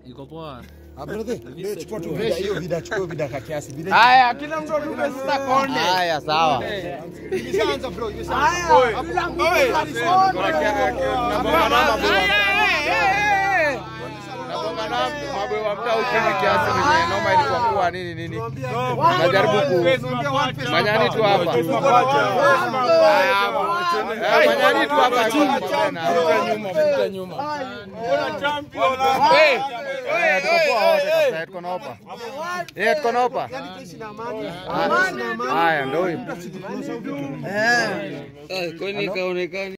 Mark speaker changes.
Speaker 1: Iko poa.
Speaker 2: Haya, kila mtu atupe sasa konde.
Speaker 3: Haya, sawa.
Speaker 2: Mabwe wa mtaa uchini kiasi venye noma ilikuwa kuwa nini nini. Najaribu ku manyani tu hapa. Haya, hapa. Eh, Manyani tu hapa. Vuta nyuma. Eh, eh, tuko poa wote kabisa, tuko na opa. Eh, tuko na opa. Haya, ndio hiyo.
Speaker 1: Kwani kaonekani